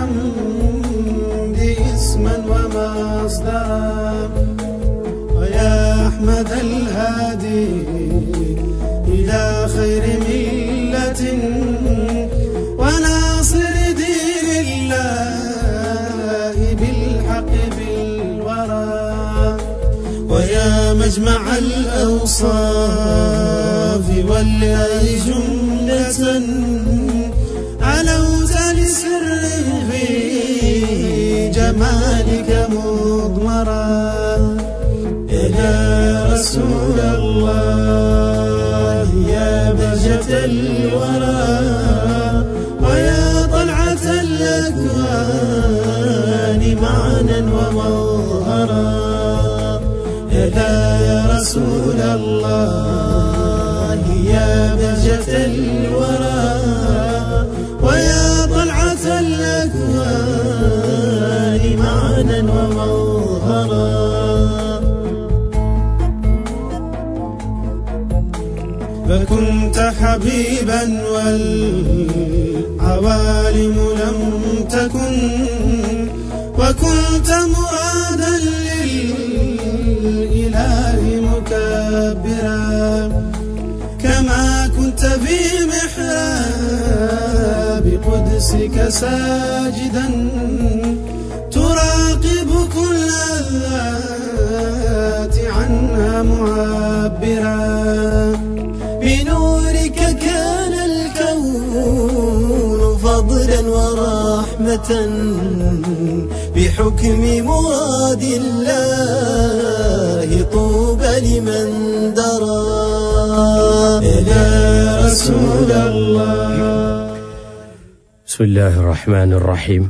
الحمد اسما ومصدرا ويا أحمد الهادي إلى خير ملة وناصر دين الله بالحق بالورى ويا مجمع الأوصاف والله جملة علوت لسره في جمالك مضمرا يا رسول الله يا بهجة الورى ويا طلعة الأكوان معنا ومظهرا يا رسول الله يا بهجة الورى ويا طلعة الأكوان معنا ومظهرا فكنت حبيبا والعوالم لم تكن وكنت مرادا للإله مكبرا كما كنت في محراب قدسك ساجدا تراقب كل الذات عنها معبرا بنورك كان الكون فضلا ورحمة بحكم مراد الله طوبى لمن درى يا رسول الله بسم الله الرحمن الرحيم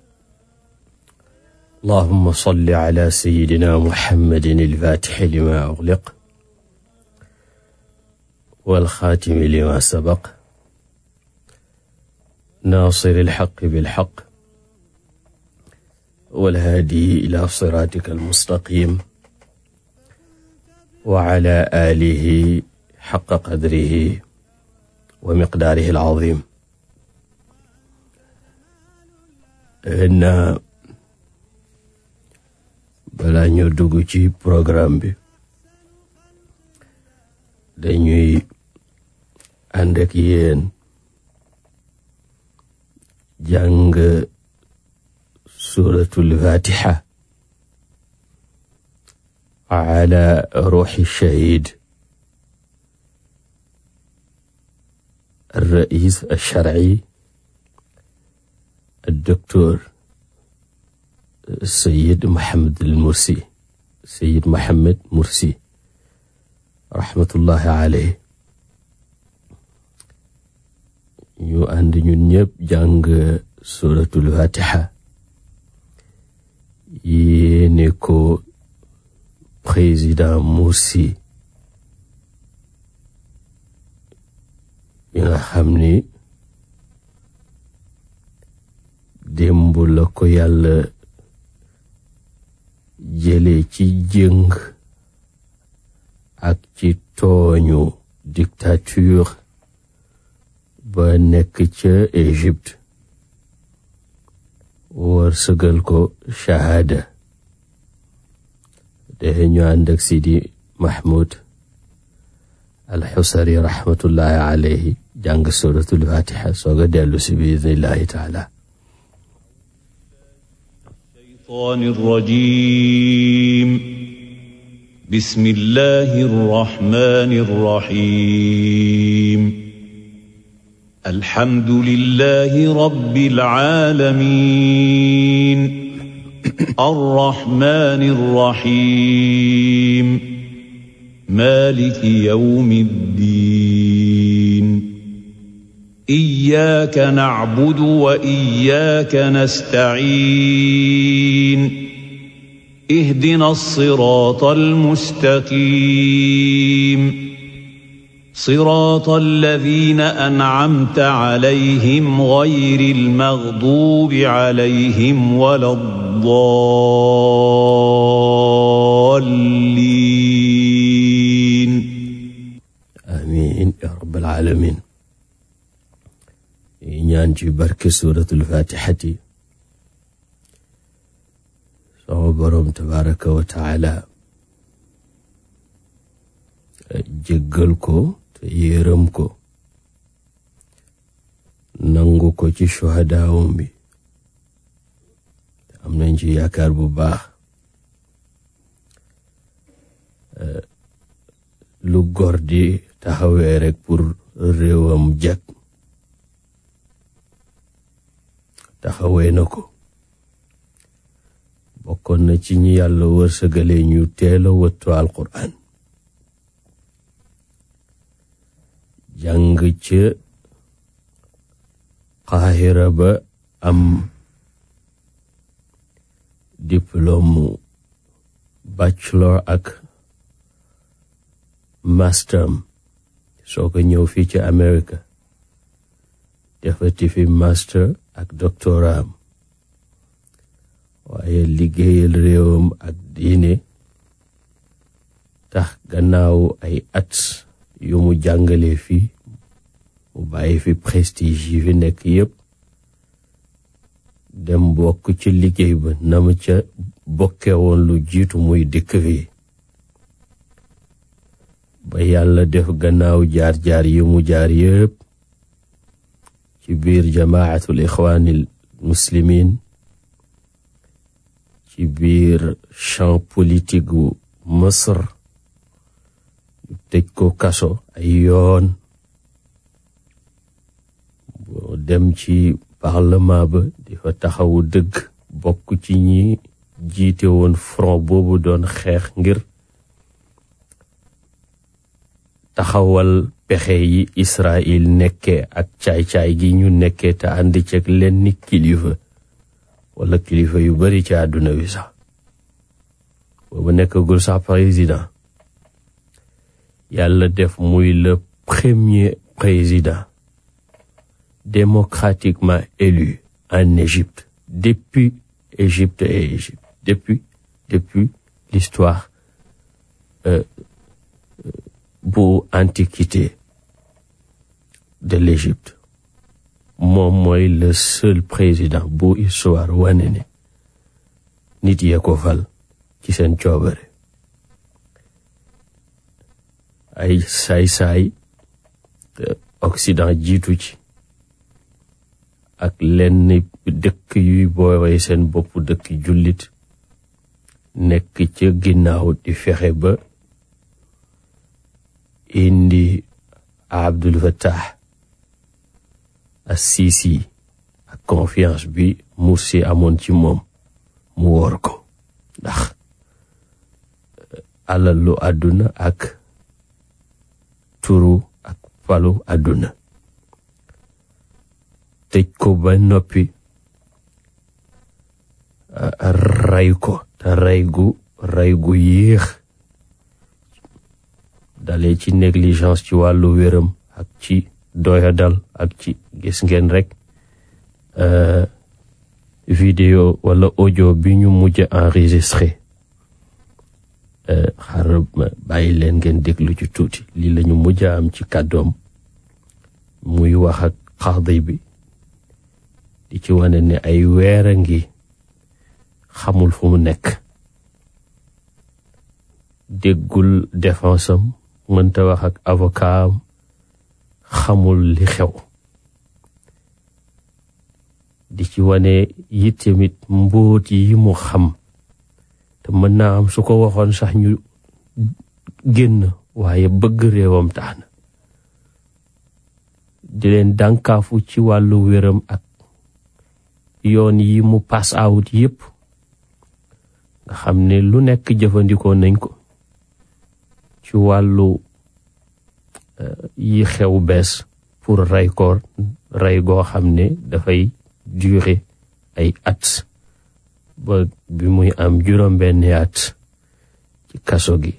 اللهم صل على سيدنا محمد الفاتح لما أغلق والخاتم لما سبق ناصر الحق بالحق والهادي إلى صراطك المستقيم وعلى آله حق قدره ومقداره العظيم na balaa ñoo dugg ci programme bi dañuy ànd ak yéen jàng suratul fatiha ala ruuxi shahid الرئيس الشرعي الدكتور السيد محمد المرسي سيد محمد مرسي رحمة الله عليه ñu ànd ñun ñëpp jàng suratul fatiha yéene ko président Morsi bi nga xam ni démb la ko yàlla jële ci jëng ak ci tooñu dictature ba nekk ca Égypte war sëgal ko shahada dexe ñu ànd ak Sidi Mahmoud alxusari rahmatullahi alayhi jàng suratul fatiha sooga dellu si biidnillahi taala الشيطان الرجيم بسم الله الرحمن الرحيم الحمد لله رب العالمين الرحمن الرحيم مالك يوم الدين إياك نعبد وإياك نستعين اهدنا الصراط المستقيم صراط الذين أنعمت عليهم غير المغضوب عليهم ولا الضالين amin ya rabbal alamin yi ñaan ci barke suratul fatihati sama boroom tabaraka wa taala jéggal ko te yéeram ko nangu ko ci shuhadaawum bi am nañ ci yaakaar bu baax lu góor di taxawee rek pour réewam jag taxawee na ko bokkoon na ci ñi yàlla wërsëgale ñu teel a wëttu alquran jàng ca Qaahira ba am diplôme bachelor ak master soo ko ñëw fii ci America defati fi master ak doctorat waaye liggéeyal réewam ak diine tax gannaaw ay at yu mu jàngale fii mu bàyyi fi prestige yi fi nekk yépp dem bokk ci liggéey ba na mu ca bokke woon lu jiitu muy dikk fii ba yàlla def gannaaw jaar-jaar yi mu jaar yépp ci biir jamaatul ixwaanil muslimin ci biir champ politique gu Misr tëj ko kaso ay yoon boo dem ci parlement ba di fa taxawu dëgg bokk ci ñi jiite woon front boobu doon xeex ngir taxawal pexe yi Israël nekkee ak caay-caay gi ñu nekkee te ànd ceeg leen ni kilifa wala kilifa yu bari ci àdduna wi sax boobu nekkagul sax président yàlla def muy le premier président démocratiquement élu en Égypte depuis Égypte et Égypte depuis depuis l'histoire euh, bu antiquité de l'Égypte moom mooy le seul président bu histoire wane ne nit yee ko fal ci seen coobare ay saay-saay Occident jiitu ci ak lenn dëkk yuy boowee seen bopp dëkk jullit nekk ca ginnaaw di fexe ba indi Abdul Fattah as-Sisi ak confiance bi Mursi amoon ci moom mu wor ko ndax alalu àdduna ak turu ak palu àdduna tëj ko ba noppi rey ko te rey gu rey gu yéex dalee ci négligence ci wàllu wéram ak ci doyadal ak ci gis ngeen rek vidéo wala audio bi ñu mujj enregistré xaaral bàyyi leen ngeen déglu ci tuuti lii la ñu mujj am ci kàddoom muy wax ak xaadi bi di ci wane ne ay weer a ngi xamul fu mu nekk déggul défense am mënta wax ak avocat am xamul li xew di ci wane yi tamit mbóot yi mu xam te mën naa am su ko waxoon sax ñu génn waaye bëgg réewam tax na di leen dànkaafu ci wàllu wéram ak yoon yi mu pass out yépp nga xam ne lu nekk jëfandikoo nañ ko ci wàllu yi xew bees pour rey ko rey goo xam ne dafay durer ay at ba bi muy am juróom-benni at ci kaso gi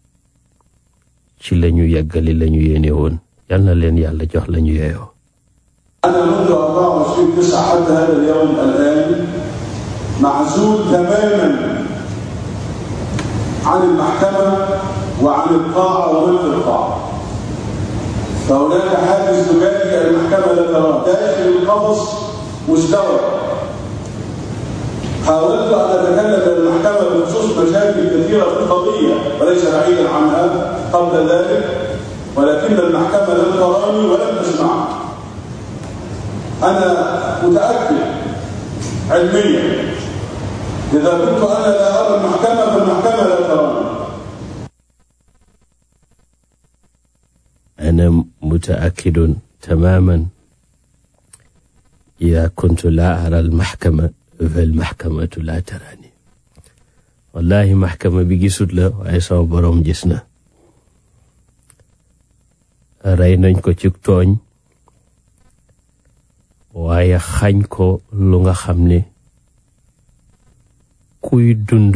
ci lañu yeggali lañu yéene woon yal na leen yàlla jox lañu yeeyoo أنا منذ 24 9 حتى هذا اليوم الآن معزول تماما عن المحكمة وعن القاعة وملك القاعة فهناك حاجز زجاجي المحكمة لا تراه داخل القفص مزدوج حاولت أن أتكلم للمحكمة بخصوص مشاكل كثيرة في القضية وليس بعيدا عنها قبل ذلك ولكن المحكمة لم تراني ولم تسمعني أنا متأكد علميا إذا كنت أنا لا أرى المحكمة فالمحكمة لا تراني أنا متأكد تماما إذا كنت لا أرى المحكمة فالمحكمة لا تراني والله محكمة bi gisut la waaye sama boroom gis na rey nañ ko ci tooñ waaye xañ ko lu nga xam ne kuy dund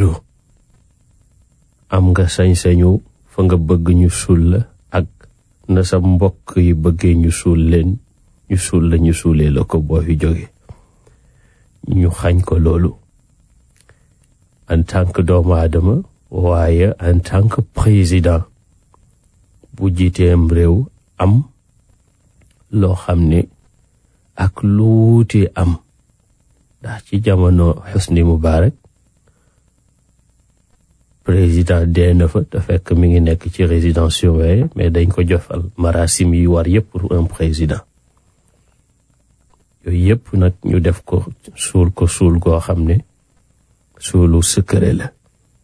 am nga sañ-sañu fa nga bëgg ñu suul la ak na sa mbokk yi bëggee ñu suul leen ñu suul la ñu suulee la ko boo fi jóge ñu xañ ko loolu en tant que doomu aadama waaye en tant que président bu jiiteem réew am loo xam ne ak luuti am ndax ci jamono Hosni Mubarak président dee na fa te fekk mi ngi nekk ci résidence surveillée mais dañ ko jofal marasim yi war yëpp pour un président yooyu yëpp nag ñu def ko suul ko suul goo xam ne suulu secret la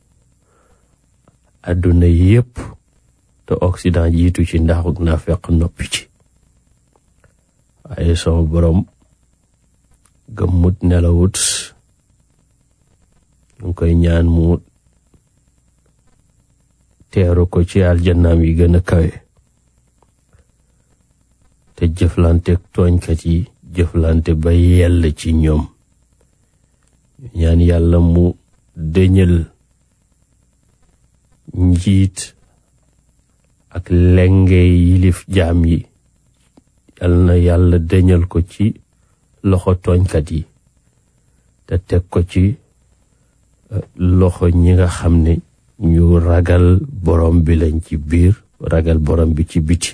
àdduna yëpp te Occident jiitu ci ndaxuk naa fekk noppi ci waaye sama borom gëmmut nelawut ñu ngi koy ñaan mu teeru ko ci aljannaam yi gën a kawe te jëflante tooñkat yi jëflante ba yell ci ñoom ñaan yàlla mu dëñal njiit ak lenge yilif jaam yi yal na yàlla dëñal ko ci loxo tooñkat yi te teg ko ci loxo ñi nga xam ne ñu ragal borom bi lañ ci biir ragal borom bi ci biti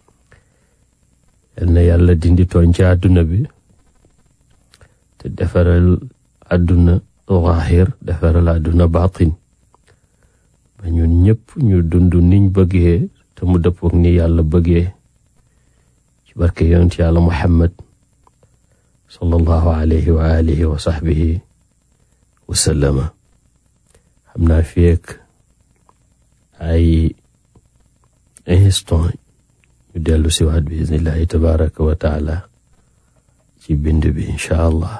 yal na yàlla dindi tooñ ci àdduna bi te defaral àdduna zaahir defaral àdduna baatin ba ñun ñëpp ñu dund niñ bëggee te mu dëppook ni yàlla bëggee ci barke yonent yàlla muhammad sallallahu alayhi wa alihi wa sahbihi wa sallama xam naa fi ak ay instant ñu dellu si waat bi iznillahi tabaraka wa taala ci bind bi incha allah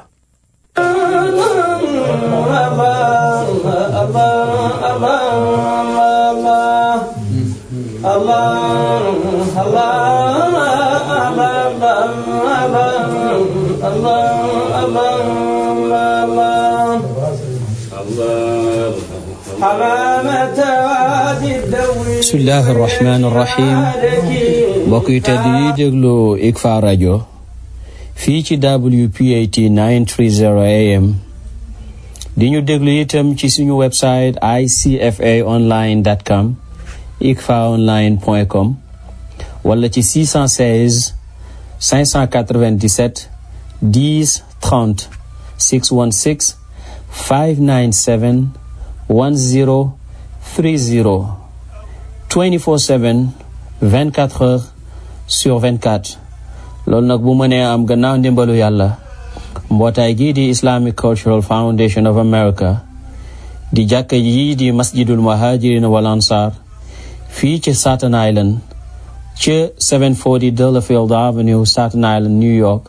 bismillahi irrahmani irrahim mbokk yu tedd yi déglu ICFA rajo fii ci WPAT 930 AM di ñu déglu itam ci suñu website icfaonline.com icfaonline.com wala ci 616 597 10 30 616 597 10 30 24/7 24 heures sur 24 loolu nag bu mënee am gannaaw ndimbalu yàlla mbootaay gii di Islamic Cultural Foundation of America di jàkka yii di masjidul muhajirin wal ansar fii ci Staten Island ci 740 Delafield Avenue Staten Island New York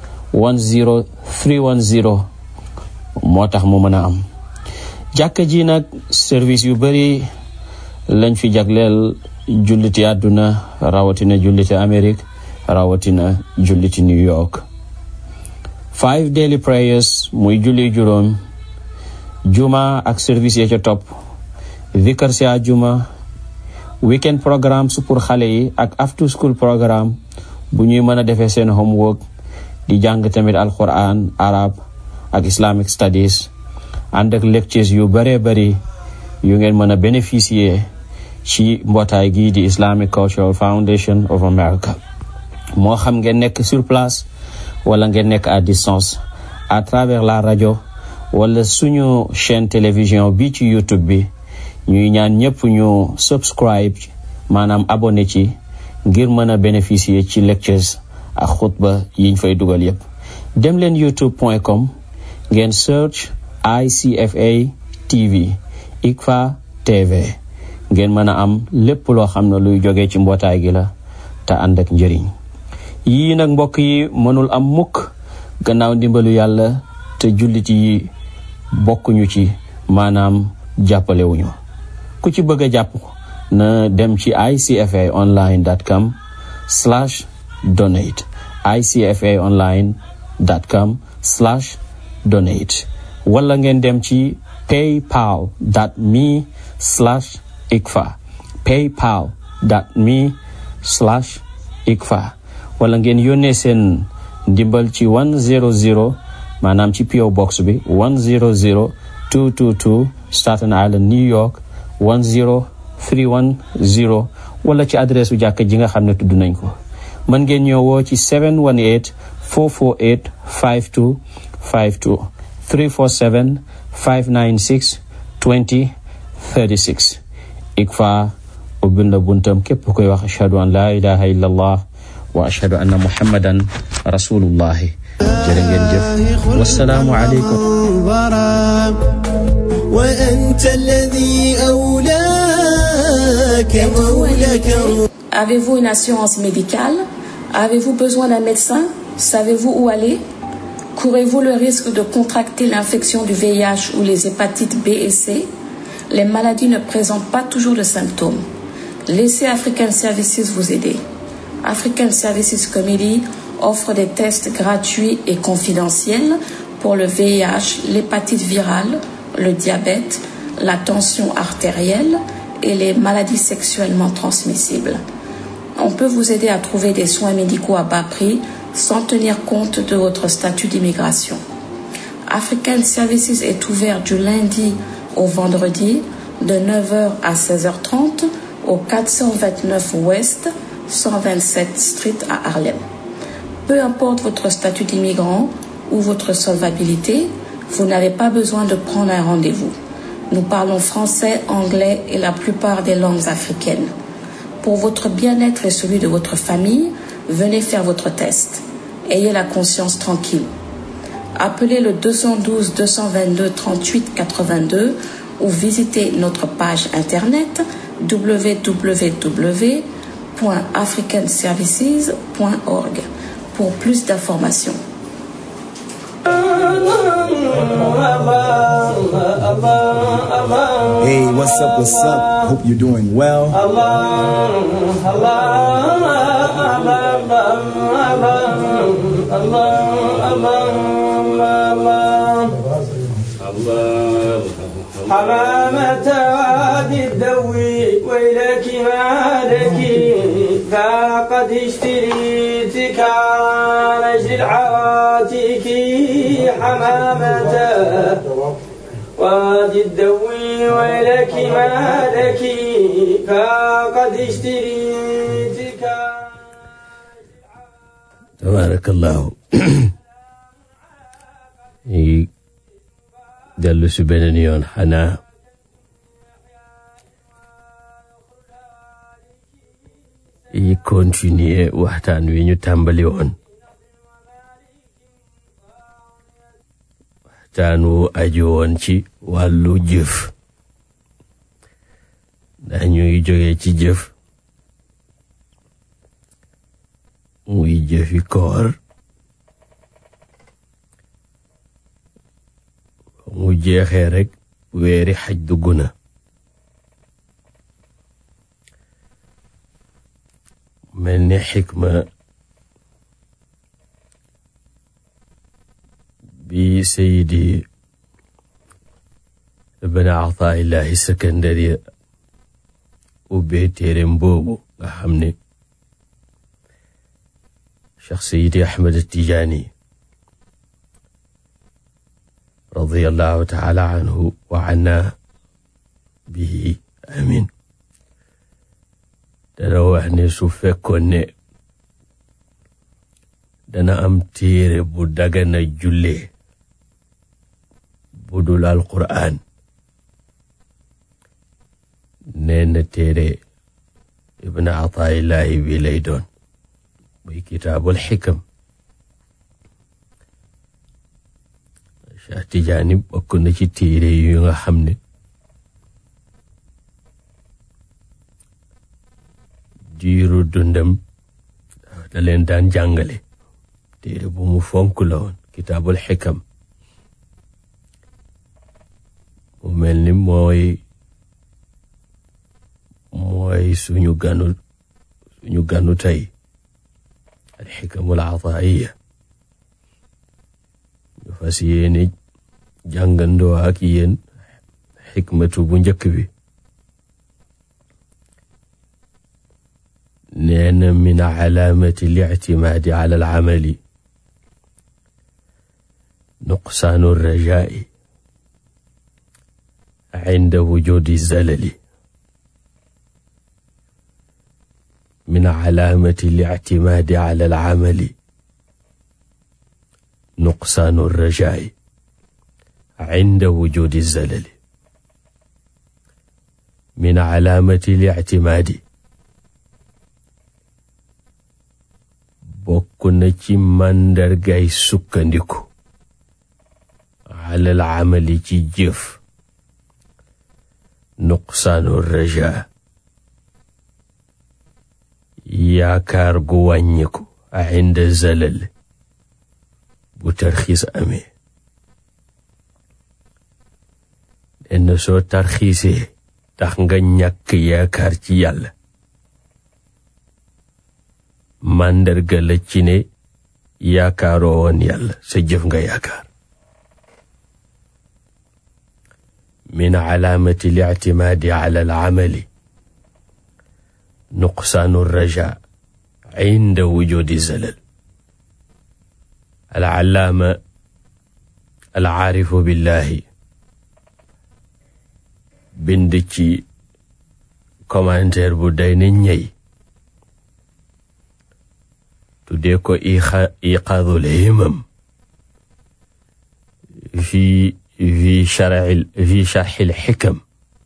10310 moo tax mu mën a am jàkka ji nag service yu bari lañ fi jagleel julliti àdduna rawatina julliti Amérique rawatina julliti New York five daily prayers muy julli juróom juma ak service ya ca topp vikar si àjjuma weekend programme su pour xale yi ak after school programme bu ñuy mën a defee seen homework di jàng tamit alquran arab ak islamic studies ànd ak lectures yu bëree bëri yu ngeen mën a bénéficier ci mbootaay gii di Islamic Cultural Foundation of America moo xam ngeen nekk sur place wala ngeen nekk à distance à travers la radio wala suñu chaîne télévision bi ci YouTube bi ñuy ñaan ñëpp ñu subscribe maanaam abonné ci ngir mën a bénéficier ci lectures ak xutba yiñ fay dugal yépp dem leen youtube.com ngeen search ICFA TV ICFA TV ngeen mën a am lépp loo xam ne luy jóge ci mbootaay gi la te ànd ak njëriñ yii nag mbokk yi mënul am mukk gannaaw ndimbalu yàlla te jullit yi bokkuñu ci maanaam jàppalewuñu ku ci bëgg a jàpp na dem ci icfaonline.com slash donate icfaonline.com slash donate wala ngeen dem ci paypal dot me slash ikfa paypal dot me slash ikfa wala ngeen yónnee seen ndimbal ci 100 maanaam ci PO box bi 100222 Staten Island New York 10310 wala ci adresse u jàkk ji nga xam ne tudd nañ ko mën ngeen ñëw woo ci 718 448 52 52 347 596 20 36 ICFA ubbil na buntam képp koy wax ashhadu an la ilaha illa allah wa ashhadu anna muhammadan rasulullahi jërë ngeen jëf wasalaamu aleykum وأنت الذي أولاك مولاك Avez-vous une assurance médicale Avez-vous besoin d'un médecin Savez-vous où aller Courez-vous le risque de contracter l'infection du VIH ou les hépatites B et C Les maladies ne présentent pas toujours de symptômes. Laissez African Services vous aider. African Services Committee offre des tests gratuits et confidentiels pour le VIH, l'hépatite virale, le diabète, la tension artérielle et les maladies sexuellement transmissibles. On peut vous aider à trouver des soins médicaux à bas prix sans tenir compte de votre statut d'immigration. African Services est ouvert du lundi au vendredi de 9h à 16h30 au 429 Ouest 127 Street à Harlem. Peu importe votre statut d'immigrant ou votre solvabilité, vous n'avez pas besoin de prendre un rendez-vous. Nous parlons français, anglais et la plupart des langues africaines. Pour votre bien-être et celui de votre famille, venez faire votre test. Ayez la conscience tranquille. Appelez le 212 222 38 82 ou visitez notre page internet www.africanservices.org pour plus d'informations. Hey, what's up? What's up? Hope you're doing well. حمامة وادي الدوي ويلك ما لك فقد اشتريتك عن اجل عواتك حمامة وادي الدوي ويلك ما لك فقد اشتريتك tabarakallahu yi dellu si beneen yoon xanaa yi continuer waxtaan wi ñu tàmbali woon waxtaan wu aju woon ci wàllu jëf ndax ñu ngi jóge ci jëf muy jëfi koor mu jeexee rek weeri xaj dugg na mel ni xikma bi sayidi ibn ataillahi sakandari ubbee téereem boobu nga xam ne cheikh sayidi ahmad tijaani radiyallahu taala anhu wa anna bihi amin dana wax ne su fekkoon ne dana am téere bu dagana julle bu dul alquraan nee na téere ibn ataillahi bi lay doon muy kitaabul xikam Cheikh Tijaani bokk na ci téere yu nga xam ne diiru dundam da leen daan jàngale téere bu mu fonk la woon kitaabul xikam mu mel ni mooy mooy suñu ganu suñu ganu tey al xikamul ataiya ñu fas yéene jàngandoo ak yéen xikmatu bu njëkk bi nee na min calaamati lictimaadi cala alcamali nuqsaanu rajaai cinda wujudi zalali min calaamati lictimaadi cala alcamali nuqsaanu rajaai cinda wujudi zalali min calaamati lictimaadi bokk na ci màndargay sukkandiku alal amali ci jëf nuqsaanu raja yaakaar gu wàññiku inda zalal bu tarxiis amee nenn soo tarxiisee tax nga ñàkk yaakaar ci yàlla màndarga la ci ne yaakaaroo woon yàlla sa jëf nga yaakaar min calaamati lictimaadi cala alcamali nuqsaanu raja cinda wujudi zalal alcalaama alcaarifu billahi bind ci commentaire bu day ne ñey tuddee ko iqaadul himam fi fi sharxil fi sharxil xikam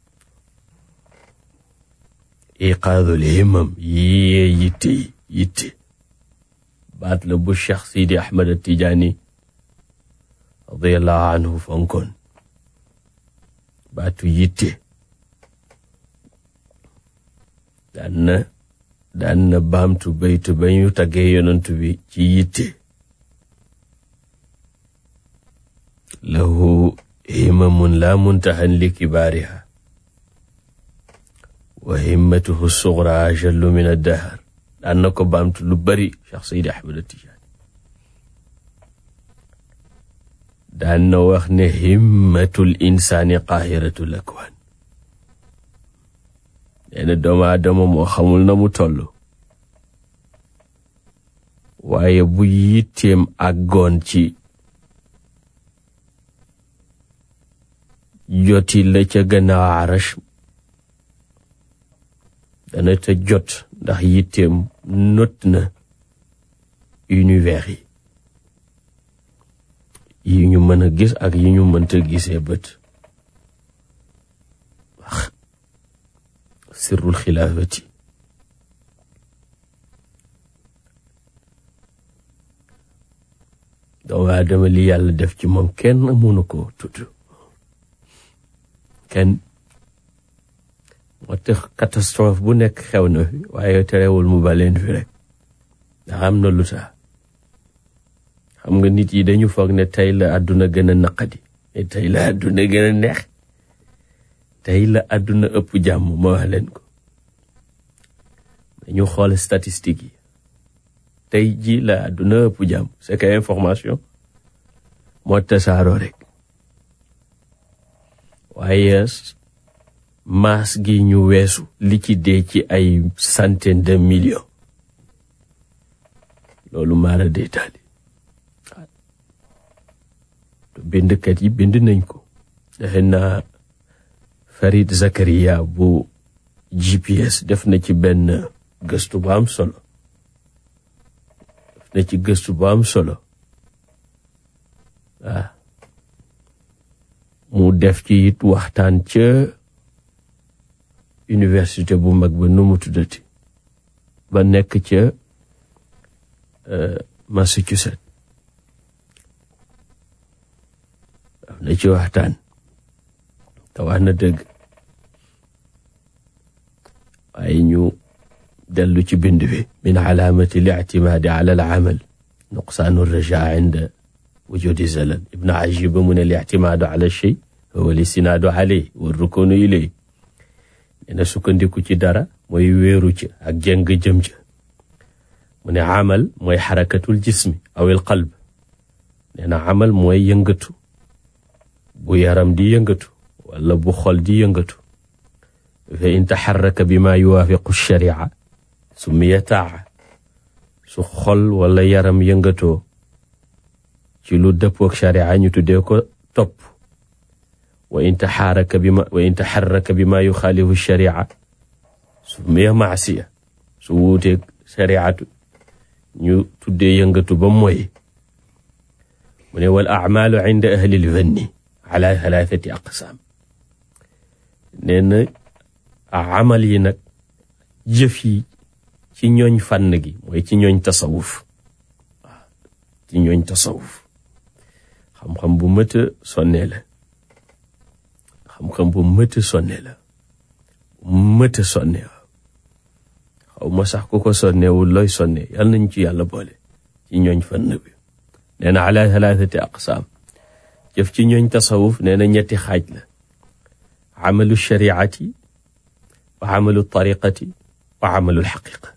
iqaadul himam yiyee yitte yitte baat la bu Cheikh Sidi Ahmad Tijaani radiallahu anhu fonkoon baatu yitte daan na daan na baamtu baytu ba ñu taggee yonantu bi ci yitte lahu himamun la muntahan li kibaariha wa himmatuhu sugra ajallu min addahar daan na ko baamtu lu bari Cheikh Seydi Ahmad Tijaani daan na wax ne himmatul insaani qaahiratul akwaan nee na doomu aadama moo xamul na mu toll waaye bu yitteem àggoon ci joti la ca gannaaw arash dana ca jot ndax yitteem not na univers yi yi ñu mën a gis ak yi ñu mënta gisee bët wax sirrul xilaafati doomu aadama li yàlla def ci moom kenn mënu ko tudd kenn moo tax catastrophe bu nekk xew na fi waaye terewul mu baleen fi rek ndax am na lu tax xam nga nit yi dañu foog ne tey la àdduna gën a naqadi mais tey la àdduna gën a neex tey la àdduna ëpp jàmm ma wax leen ko dañu xool statistiques yi tey ji la àdduna ëpp jàmm c'est que information moo tasaaroo rek waaye maas gi ñu weesu li ci dee ci ay centaine de millions loolu maara détaali bindkat yi bind nañ ko defe naa Farid Zakaria bu GPS def na ci benn gëstu bu am solo def na ci gëstu bu am solo waaw def ci it waxtaan ca université bu mag ba nu mu tuddati ba nekk ca Massachusetts am na ci waxtaan te wax na dëgg waaye ñu dellu ci bind bi min alaamati lictimaadi ala alamal nuqsaanu rajaa inda wujudi zalal ibn ajiba mu ne lictimaadu ala shay huwa listinaadu aley wa rukunu iley nee na sukkandiku ci dara mooy wéeru ci ak jëng jëm ca mu ne amal mooy xarakatul jismi aw il qalb nee na amal mooy yëngatu bu yaram di yëngatu wala bu xol di yëngatu fa in taxaraka bi ma yuwaafiqu sharia summiya taa su xol wala yaram yëngatoo ci lu dëppook sharia ñu tuddee ko topp wa in taxaraka bi ma wa in taxaraka bi ma yuxaalifu sharia summiya maasiya su wuuteeg shariatu ñu tuddee yëngatu ba mooy mu ne wal acmaalu inda ahli lfanni ala thalathati aqsaam nee na amal yi nag jëf yi ci ñooñ fànn gi mooy ci ñooñ tasawuf waaw ci ñooñ tasawuf xam-xam bu mëta sonne la xam-xam bu mëta sonne la mëta sonne xaw ma sax ku ko sonnewul looy sonne yal nañ ci yàlla boole ci ñooñ fànn bi nee na ala thalathati aqsaam jëf ci ñooñ tasawuf nee na ñetti xaaj la amalu shariati wa amalu tariqati wa amalu lxaqiqa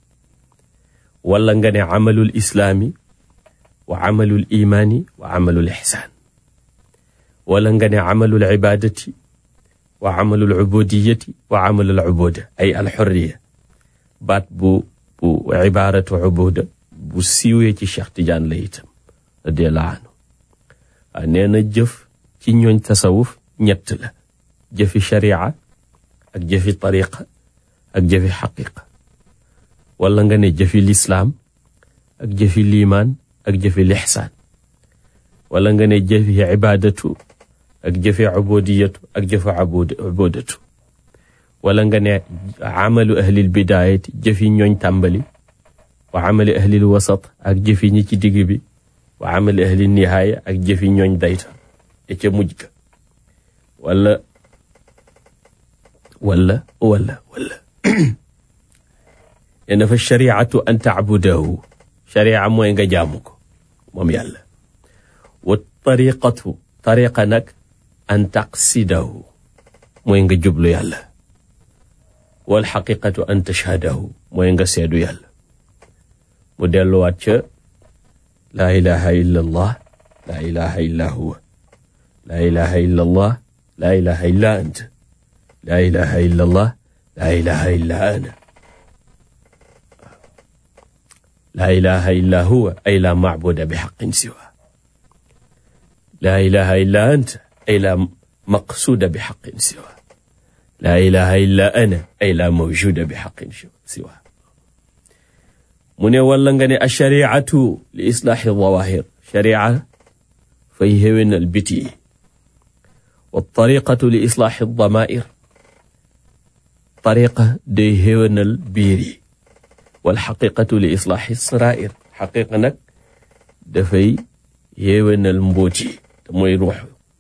wala nga ne amalul islaami wa amalul imaani wa amalul ixsaan wala nga ne amalul ibaadati wa amalul ubudiyati wa amalul ubuda ay alxurriya baat bu bu ibaaratu ubuda bu siiwee ci Cheikh Tidiane la itam radiallahu anhu waaw nee na jëf ci ñooñ tasawuf ñett la jëfi sharia ak jëfi tariqa ak jëfi xaqiqa wala nga ne jëfi lislaam ak jëfi liimaan ak jëfi lixsaan wala nga ne jëfi ibaadatu ak jëfi ubudiyatu ak jëfi ubudatu wala nga ne amalu ahlil bidaayati jëfi ñooñ tàmbali wa amali ahlil wasat ak jëfi ñi ci digg bi wa amali ahlil nihaaya ak jëfi ñooñ dayta e ca mujj ga wala wala wala wala nee na fa shariatu an taabudahu sharia mooy nga jaamu ko moom yàlla wa tariqatu tariqa nag an taqsidahu mooy nga jublu yàlla wal xaqiqatu an tashhadahu mooy nga seedu yàlla mu delluwaat ca laa ilaha illa allah laa ilaha illa huwa laa ilaha illa allah laa ilaha illa anta laa ilaha illa allah laa ilaha illa ana laa ilaha illa huwa ay laa macbuda bi xaqin siwa laa ilaha illa anta ay laa maqsuuda bi xaqin siwa laa ilaha illa ana ay laa mawjuda bi xaqin siwa mu ne wala nga ne ashariatu li islaaxi dawahir sharia fay xéwénal biti yi wa tariqatu li islaaxi damair tariqa day xéwénal biir yi wal xaqiqatu li islaaxi sarair xaqiqa nag dafay xéwénal mbóot yi te mooy ruux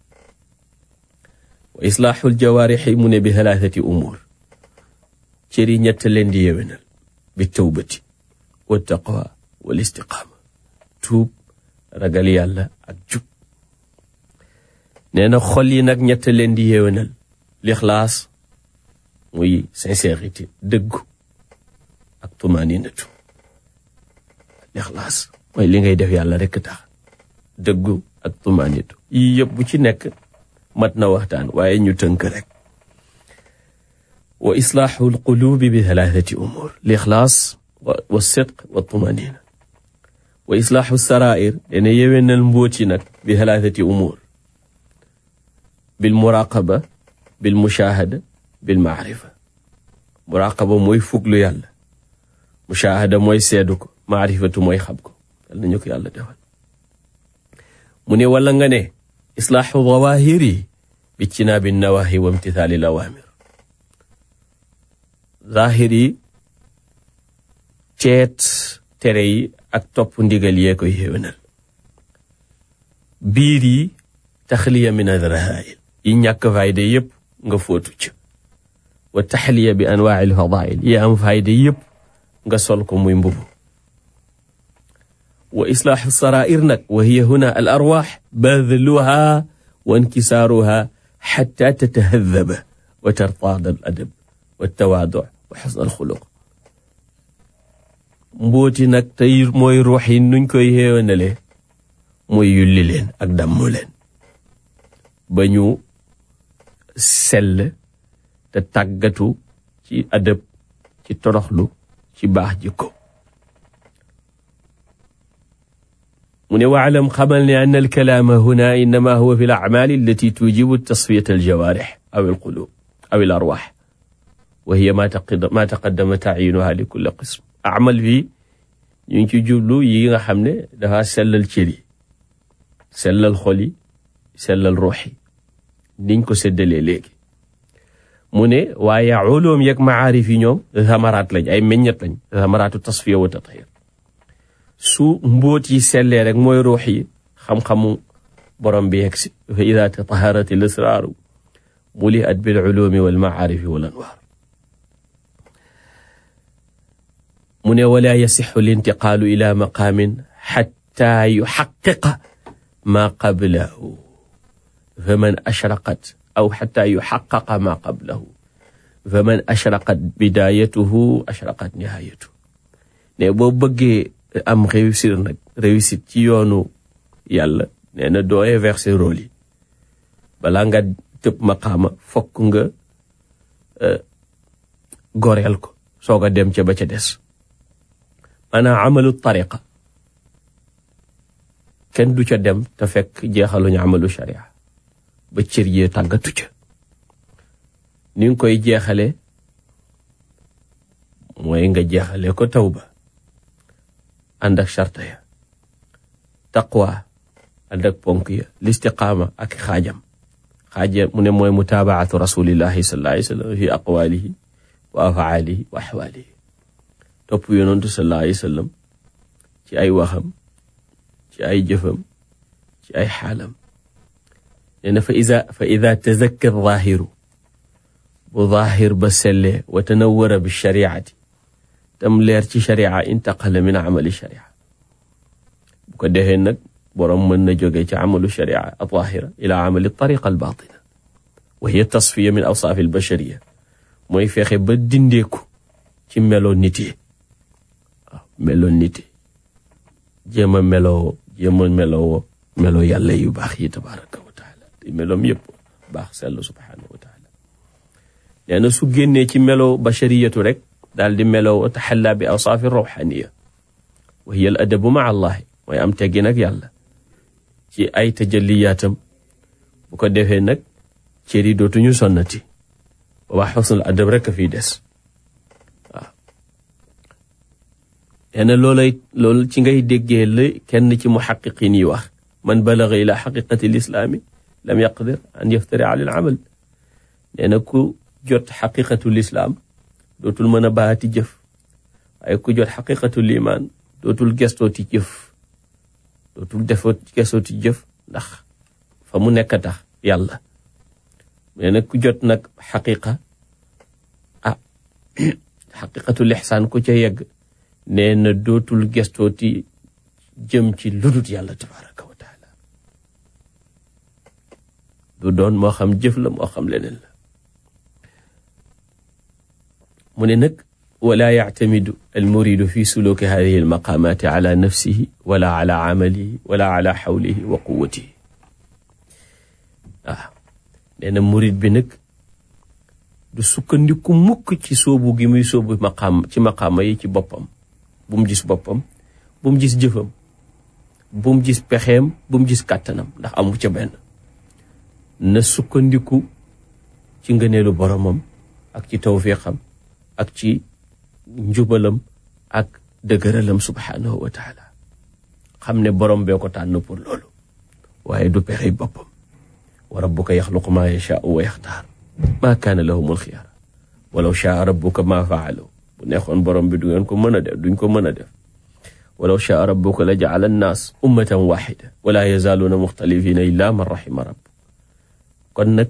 wa islaaxu ljawaarixi mu ne bi thalathati umuur cëri ñett leen di yéwénal bi tawbati wa taqwa wal istiqaama tuub ragal yàlla ak jub nee na xol yi nag ñett leen di yéwénal lixlaas muy sincérité dëggu ak tumaninatu lixlaas mooy li ngay def yàlla rekk tax dëggu ak tumaninatu yii yëpp bu ci nekk mat na waxtaan waaye ñu tënk rek wa islaaxu alqulubi bi thalathati umur lixlaas wa sidq wa tumanina wa islaaxu sarair dana yéwénal mbóot yi nag bi thalathati umur bil muraqaba bil mushahada bil maarifa muraqaba mooy fuglu yàlla mushahada mooy seedu ko maarifatu mooy xam ko yal nañu ko yàlla defal mu ne wala nga ne islaaxu zawahir yi bijtinaabi nawahi wa imtithaali lawaamir zahir yi teet tere yi ak topp ndigal yee koy xéwénal biir yi taxliya min adrahail yi ñàkk fayda yépp nga fóotu ci wa taxliya bi anwaai lfadail yi am fayda yépp nga sol ko muy mbubu wa islaaxu sarair nag wa hiya huna al arwaax badluha wa inkisaaruha xatta tatahadaba wa tartaada al adab wa tawaadu wa xusna al xuluq mbooti nag tey mooy ruux yi nuñ koy xéewanale mooy yulli leen ak dammu leen ba ñu sell te tàggatu ci adab ci toroxlu ci baax jikko mu ne waalam xamal ne an alkalaama huna innama huwa fi l acmaali allati tujibu tasfiyat aljawaarix aw alqulub aw al arwaax wa hiya ma taqaddama tacyinuha li kulli qism amal fii ñu ngi ci jublu yi nga xam ne dafa sellal cër yi sellal xol yi sellal ruux yi niñ ko séddalee léegi mu ne waaye ulum yeeg maarif yi ñoom zamaraat lañ ay meññet lañ zamaraatu tasfiya wa tathir su mbóot yi sellee rek mooy ruux yi xam-xamu borom bi yegg si fa ida tataharat al asraaru muliat bil ulumi wal maarifi wal anwaar mu ne wala yasixu lintiqaalu ila maqaamin xatta yuxaqiqa maa qablahu fa man ashraqat aw xatta yuxaqaqa maa qablahu fa man ashraqat bidayatuhu ashraqat nihayatu ne boo bëggee am réussir nag réussite ci yoonu yàlla nee na doo inverser rôle yi balaa nga tëb maqaama fokk nga goreel ko soog a dem ca ba ca des maanaam amalu tariqa kenn du ca dem te fekk jeexaluñu amalu sharia ba cër yee tàggatu ca ni nga koy jeexale mooy nga jeexale ko tawba ànd ak charta ya taqwa ànd ak ponk ya listiqaama ak xaajam xaaja mu ne mooy mutaabaatu rasulillahi sallallahu alayhi wa sallam fi aqwalihi wa afaalihi wa axwaalihi topp yonantu sallallahu alayhi wa sallam ci ay waxam ci ay jëfam ci ay xaalam nee na fa ida fa ida tazakka zaahiru bu zaahir ba sellee wa tanawara bi shariati tam leer ci sharia intaqala min amali sharia bu ko defee nag boroom mën na jóge ci amalu sharia alzahira ila amali tariqa albatina wa hiya tasfiya min awsaafi albashariya mooy fexe ba dindeeku ci meloo nit yi waaw meloo nit yi jéem a meloo jéem a meloo meloo yàlla yu baax yi tabaraka wa taala te meloom yëpp baax sell subhanahu wa taala nee na su génnee ci meloo bashariyatu rek daal di meloo taxalla bi awsaafi rawxaniya wa hiya al adabu maa allahi mooy am teggi nag yàlla ci ay tajalliyaatam bu ko defee nag cër yi dootuñu sonnati boobaa xusnul adab rek a fiy des waaw nee na loolay loolu ci ngay déggee la kenn ci muxaqiqin yi wax man balaga ila xaqiqati lislaami lam yaqdir an yaftari ala al amal nee na ku jot xaqiqatu lislaam dootul mën a baati jëf waaye ku jot xaqiqatu limaan dootul gestooti jëf dootul defoo gestooti jëf ndax fa mu nekk tax yàlla nee na ku jot nag xaqiqa ah xaqiqatu lixsaan ku ca yegg nee na dootul gestooti jëm ci ludut yàlla tabaraka wa taala du doon moo xam jëf la moo xam leneen la mu ne nag wala yactamidu almuridu fi suluki hadihi almaqamati ala nafsihi wala ala amalihi wala ala xawlihi wa quwatihi waaw nee na murid bi nag du sukkandiku mukk ci soobu gi muy soobu maqaam ci maqaama yi ci boppam bu mu gis boppam bu mu gis jëfam bu mu gis pexeem bu mu gis kàttanam ndax amu ca benn na sukkandiku ci ngëneelu boromam ak ci tawfiqam ak ci njubalam ak dëgëralam subhanahu wa taala xam ne borom bee ko tànn pour loolu waaye du pexey boppam wa rabbuka yaxluqu maa yashaau wa yaxtaar maa kaana lahumul xiyara walaw shaa rabbuka maa faalu bu neexoon borom bi du ngeen ko mën a def duñ ko mën a def walaw shaa rabbuka la jaala annaas ummatan waxida wala yazaaluuna muxtalifina illa man rahima rabb kon nag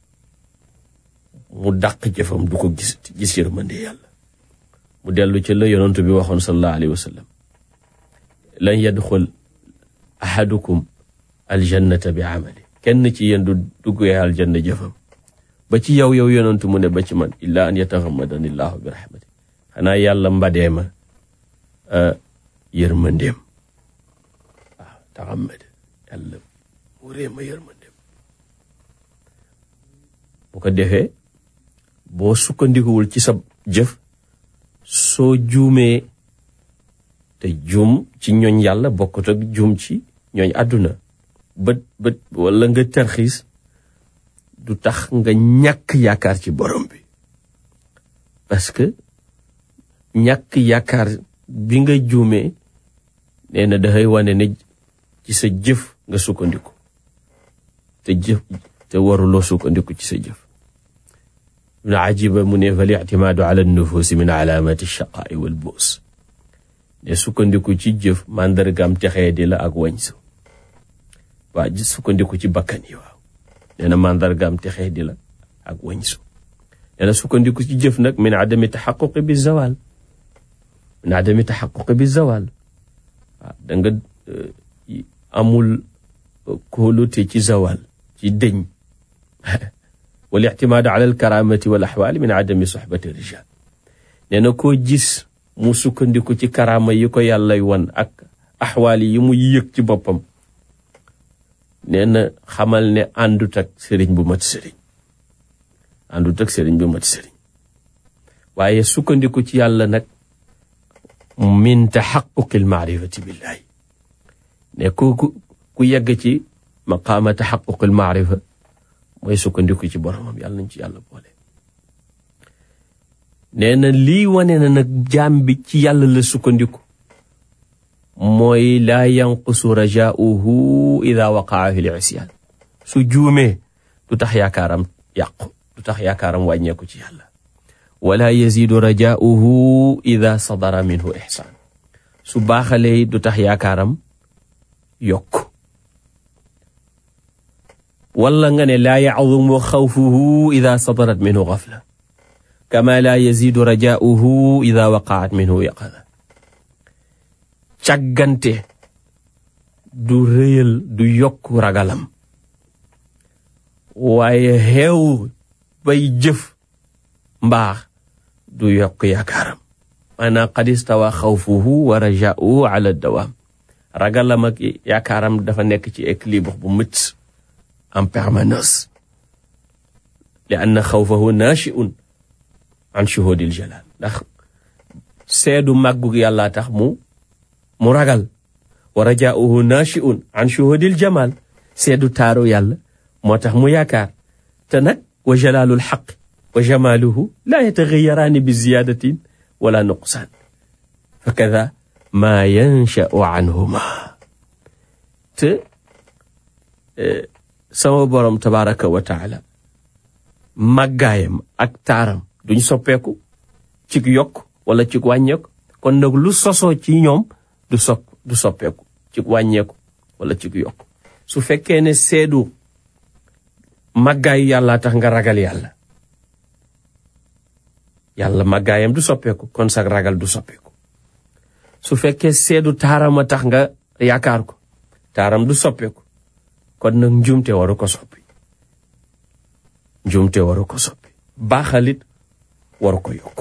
mu dàq jëfam du ko gis gis yërmande yàlla mu dellu ci la yonent bi waxoon sallallahu alayhi wa sallam lan yadxul ahadukum aljannata bi amali kenn ci yéen du duggee aljanna jëfam ba ci yow yow yonentu mu ne ba ci man illa an yataxammadani llahu bi rahmati xanaa yàlla mbadee ma yërmandeem waaw taxammad yàlla wuree ma yërmandeem bu ko defee boo sukkandikuwul ci sa jëf soo juumee te juum ci ñooñ yàlla bokkut ak juum ci ñooñ àdduna bët bët wala nga tarxiis du tax nga ñàkk yaakaar ci borom bi parce que ñàkk yaakaar bi nga juumee nee na dafay wane ne ci sa jëf nga sukkandiku te jëf te waruloo sukkandiku ci sa jëf ibnu ajiba mu ne fal ictimaadu ala nufuusi min alaamati shaqaai wal buus ne sukkandiku ci jëf màndargaam texee di la ak wañsu waa ji sukkandiku ci bakkan yi waaw nee na màndargaam texee di la ak wañsu nee na sukkandiku ci jëf nag min adami taxaquqi bi zawal min adami taxaquqi bi zawal waaw da nga amul kóolute ci zawal ci dëñ wal ictimaadu ala alkaramati wal axwaali min adami soxbati rijal nee na koo gis mu sukkandiku ci karaama yi ko yàllay wan ak axwaali yi mu yëg ci boppam nee na xamal ne àndut ak sëriñ bu mat sëriñ àndut ak sëriñ bu mat sëriñ waaye sukkandiku ci yàlla nag min taxaquqi almaarifati billahi ne ku ku yegg ci maqaama taxaquqi almaarifa mooy sukkandiku ci boromam yàlla nañ ci yàlla boole nee na lii wane na nag jaam bi ci yàlla la sukkandiku mooy laa yanqusu rajaauhu ida waqaa fi lisyaan su juumee du tax yaakaaram yàqu du tax yaakaaram wàññeeku ci yàlla wala yazidu rajaauhu ida sadara minhu ixsaan su baaxalee du tax yaakaaram yokk wala nga ne laa yacudumu xawfuhu ida sadarat minhu gafla kama laa yazidu rajaauhu ida waqaat minhu yaqada càggante du rëyal du yokk ragalam waaye xeew bay jëf mbaax du yokk yaakaaram maanaam qad istawa xawfuhu wa rajaauhu ala dawaam ragalam ak yaakaaram dafa nekk ci équilibre bu mët en permanence li anna xawfahu nachiun an shuhudil jalal ndax seedu màggug yàlla tax mu mu ragal wa rajaauhu nachiun an shuhudil jamal seedu taaru yàlla moo tax mu yaakaar te nag wa jalalul xaq wa jamaluhu laa yataxayaraani bi ziyadatin wala nuqsaan fa kada maa yanshau anhuma te sama borom tabaraka wa taala màggaayam ak taaram duñ soppeeku cig yokk wala cig wàññeeku kon nag lu sosoo ci ñoom du sopp du soppeeku cig wàññeeku wala cig yokk su fekkee ne seedu màggaayu yàlla tax nga ragal yàlla yàlla màggaayam du soppeeku kon sax ragal du soppeeku su fekkee seedu taaram a tax nga yaakaar ko taaram du soppeeku kon nag njuumte waru ko soppi njuumte waru ko soppi baaxalit waru ko yokk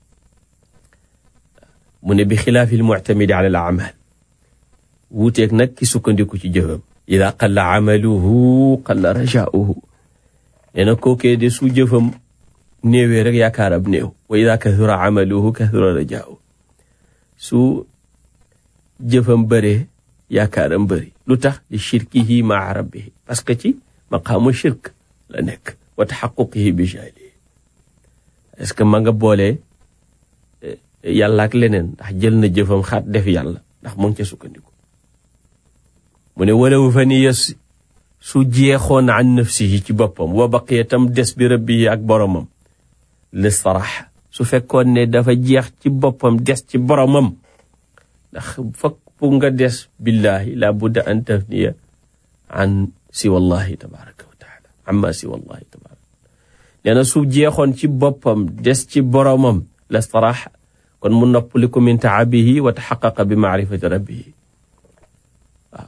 mu ne bi xilaafil muctamidi ala al amal wuuteeg nag ki sukkandiku ci jëfam ida qalla amaluhu qalla rajaauhu nee na kookee de su jëfam néewee rek yaakaaram néew wa ida kathura amaluhu kathura rajaauhu su jëfam bëree yaakaaram bëri lu tax li shirkihi maa rabbihi parce que ci maqaamu shirk la nekk wa taxaquqihi bi jahlihi est-ce que ma nga boolee yàlla ak leneen ndax jël na jëfam xaat def yàlla ndax mu ngi ca sukkandiku mu ne walaw fa ni yes su jeexoon an nafsihi ci boppam wa baqiya tam des bi rabbihi ak boromam listaraxa su fekkoon ne dafa jeex ci boppam des ci boromam ndax fokk pour nga des billahi la budda an tafniya an siwallahi tabaraka wa taala amma siwallahi tabaraka nee na su jeexoon ci boppam des ci boromam listaraxa kon mu noppaliku min taabihi wa taxaqaqa bi maarifati rabbihi waaw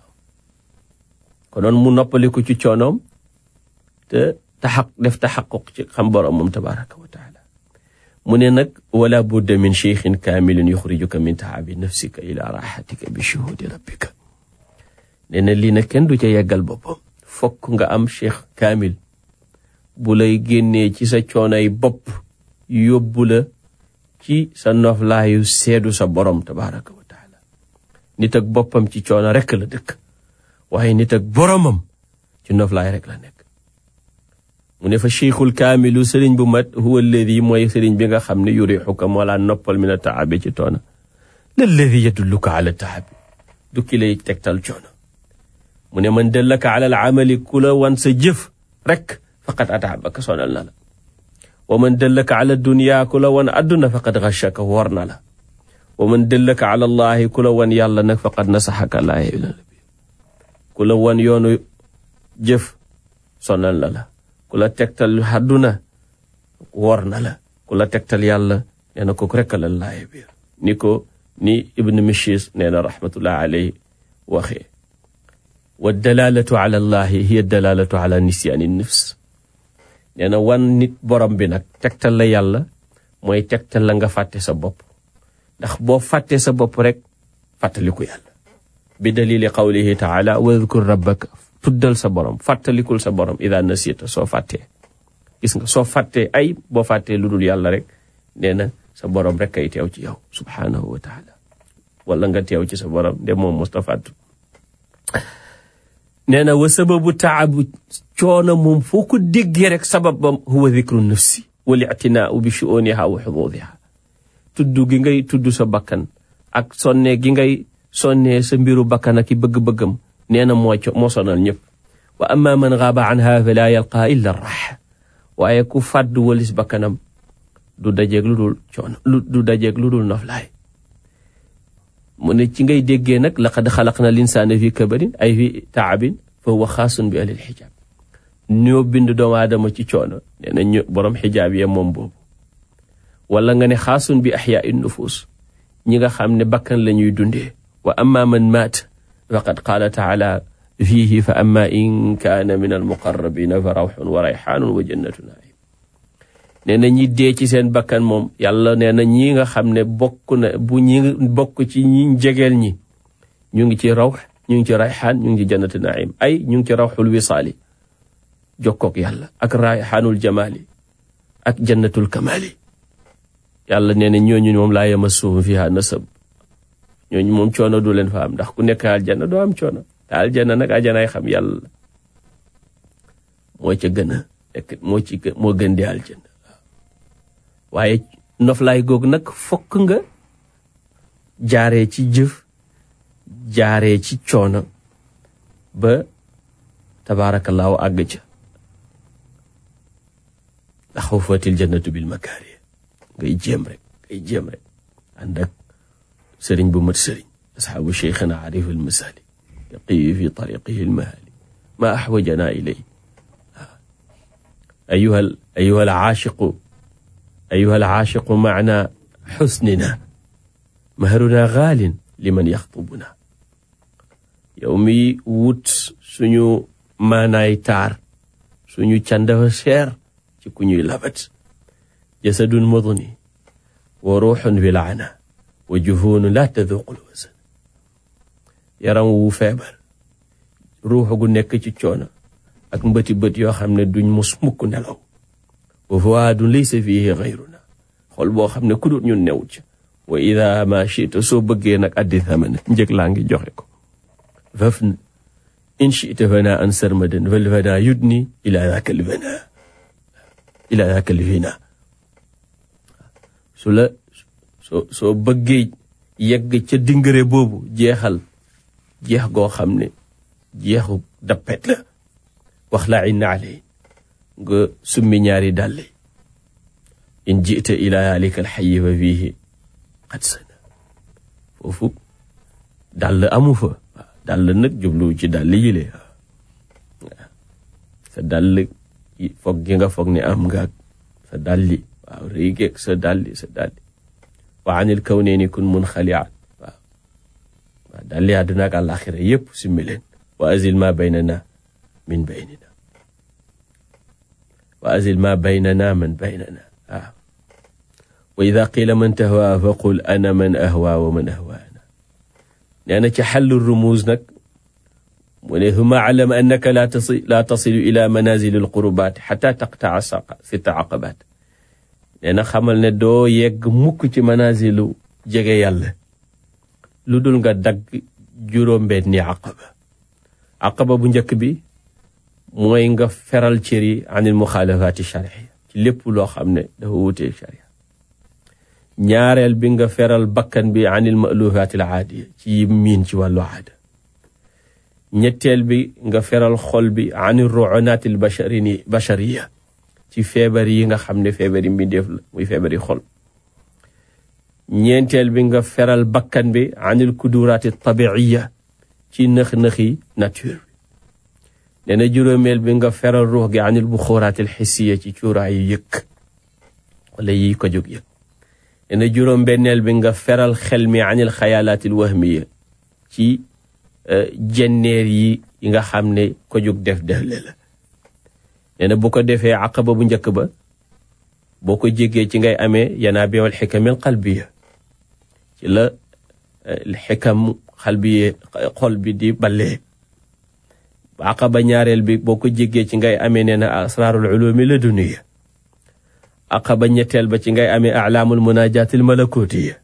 konoon mu noppaliku ci coonoom te taxaq def taxaquq ci xam boromam tabaraka wa taala mu ne nag wala budda min cheikhin kaamilin yuxrijuka min taabi nafsika ila raxatika bi shuhudi rabbika nee na lii nag kenn du ca yeggal boppam fokk nga am cheikh kaamil bu lay génnee ci sa coonay bopp yóbbu la ci sa noflaayu seedu sa borom tabaraka wa taala nit ak boppam ci coono rekk la dëkk waaye nit ak boromam ci noflaay rek la nekk mu ne fa cheikhul kaamilu sëriñ bu mat huwa alladi mooy sëriñ bi nga xam ne yurixuka moo laa noppal min a taabi ci toona lalladi yadulluka ala taabi du ki lay tegtal coono mu ne man dallaka ala al amali ku la wan sa jëf rek faqad ataabaka sonal na la wa man dallaka ala dunya ku la wan adduna faqad xachaka wor na la wa man dallaka ala allahi ku la wan yàlla nag faqad nasaxaka laa ku la wan yoonu jëf sonal na la ku la tegtal àdduna wor na la ku la tegtal yàlla nee na ko rekk la laaye biir ni ko ni ibn mishis nee na rahmatullah alayhi waxee wa dalalatu ala allahi hiya dalalatu ala nisyaani nafs nee na wan nit borom bi nag tegtal la yàlla mooy tegtal la nga fàtte sa bopp ndax boo fàttee sa bopp rek fàttaliku yàlla bi dalili qawlihi taala wadkur rabbaka tuddal sa borom fàttalikul sa borom ida nasita soo fàttee gis nga soo fàttee ay boo fàttee lu dul yàlla rek nee na sa borom rek kay teew ci yow subhanahu wa taala wala nga teew ci sa borom de moom mustafatu nee na wa sababu taabu coono moom foo ko déggee rek sababam huwa dikru nafsi wal ictinaau bi shuuniha wa xuduudiha tudd gi ngay tudd sa bakkan ak sonne gi ngay sonnee sa mbiru bakkan ak i bëgg-bëggam nee na moo moo sonal ñëpp wa amma man gaaba anha fala yalqa illa raxa waaye ku fàdd walis bakkanam du dajeeg lu dul coono du dajeeg lu dul noflaay mu ne ci ngay déggee nag laqad xalaqna linsaana fi kabarin ay fi taabin fa huwa xaasun bi alil xijaab ñoo bind doomu aadama ci coono nee na ñu borom xijaab yee moom boobu wala nga ne xaasun bi axyaai nufus ñi nga xam ne bakkan la ñuy dundee wa amma man maat faqad qaala taala fiihi fa amma in kaana min almuqarrabina fa rawxun wa rayxaanun wa jannatu naim nee na ñi dee ci seen bakkan moom yàlla nee na ñi nga xam ne bokk na bu ñi bokk ci ñi jegeel ñi ñu ngi ci rawx ñu ngi ci rayxaan ñu ngi ci jannatu naim ay ñu ngi ci rawxul wisaali jokkook yàlla ak rayxaanul jamaali ak jannatul kamali yàlla nee na ñooñu moom laa yamassuhum fiha nasab ñooñu moom coono du leen fa am ndax ku nekk aljanna doo am coono te aljanna nag aljanaay xam yàlla la moo ca gën a nekk moo ci moo gën di aljanna waaye noflaay googu nag fokk nga jaaree ci jëf jaaree ci coono ba tabaarakallaahu àgg ca ndax xufatil jannatu bil makaari ngay jéem rek ngay jéem rek ànd ak sëriñ bu mat sëriñ asxaabu cheikhina arif almasali yaqiyi fi tariqihi almahali ma axwajana ilay ayuha ayuha alcaashiqu ayuha alcaashiqu macna xusnina mahruna gaalin liman yaxtubuna yow mi wut suñu maanaay taar suñu can dafa seer ci ku ñuy labat jasadun mudni wa ruuxun bi laana wa jufuunu laa taduqul wasan yaram wu feebar ruux gu nekk ci coono ak mbëti bët yoo xam ne duñ mus mukk nelaw wa fuaadun laysa fiihi gayruna xol boo xam ne ku dul ñun newut ca wa ida ma chita soo bëggee nag addi thamana njëg laa ngi joxe ko faf in chita fana an sarmadan fal fana yudni ila daka lfana ila daka lfina su la soo soo bëggee yegg ca dingare boobu jeexal jeex goo xam ne jeexu dappet la wax la in alay nga summi ñaari dàll yi in jita ila alika alxayi fa fiihi qad sana foofu dàll amu fa waaw dàll nag jubluwu ci dàll yi le waaw sa dàll foog gi nga foog ne am nga sa dàlli waaw rëy geeg sa dàlli sa dàlli wa anil kawneeni kun mun xaliat waaw waaw dàlli àdduna ak àlaxira yépp simmi leen wa azil ma baynana min baynina wa azil ma baynana man baynana waaw wa ida qila man tahwa fa qul ana man ahwa wa man ahwaana nee na ci xallu rumuuz nag mu ne huma alam annaka la tasi la tasilu ila manazil alqurubat xata taqtaa sitta aqabat nee na xamal ne doo yegg mukk ci manazilu jege yàlla lu dul nga dagg juróom-benni aqaba aqaba bu njëkk bi mooy nga feral cër yi anil muxaalafaati charia ci lépp loo xam ne dafa wuutee charia ñaareel bi nga feral bakkan bi anil malufaati al aadiya ci yi miin ci wàllu aada ñetteel bi nga feral xol bi anil ruunaati al basharini bashariya ci feebar yi nga xam ne feebar yi mbindeef la muy feebar yi xol ñeenteel bi nga feral bakkan bi anil kuduraati tabiiya ci nëx-nëxi nature bi nee na juróomeel bi nga feral ruux gi anil buxuraati al xissiya ci cuuraayu yëkk wala yi ko jóg yëg nee na juróom benneel bi nga feral xel mi anil xayaalaati al wahmiya ci jenneer yi yi nga xam ne ko jóg def defle la nee na bu ko defee aqaba bu njëkk ba boo ko jéggee ci ngay amee yanaa beewal xikamil qalbiya ci la xikam xalbiye xol bi di ballee aqaba ñaareel bi boo ko jéggee ci ngay amee nee na asraarul ulumi la duniya aqaba ñetteel ba ci ngay amee alaamul munajaatil malakutiya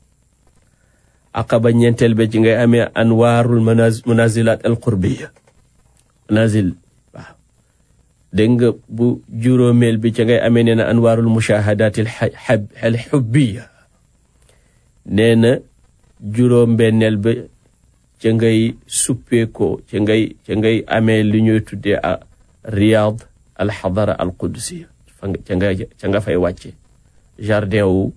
aqaba ñeenteel ba ci ngay amee anwaarul munazilat al qurbiya manazil waaw dégg nga bu juróomeel bi ci ngay amee nee na anwaarul mushahadatil al xubbiya nee na juróom benneel ba ca ngay suppeekoo ca ngay ca ngay amee li ñuy tuddee a riyaad al xadara al qudsiya ca nga ca nga fay wàcce jardin wu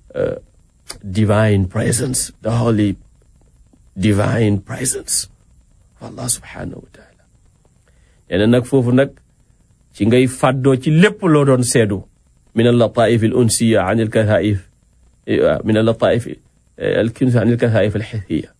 divine presence the holy divine presence Allah subhanahu wa taala nee na nag foofu nag ci ngay fàddoo ci lépp loo doon seedu min al lataif al unsiya an al kathaif min al lataif al kunsi an al kathaif al xithiya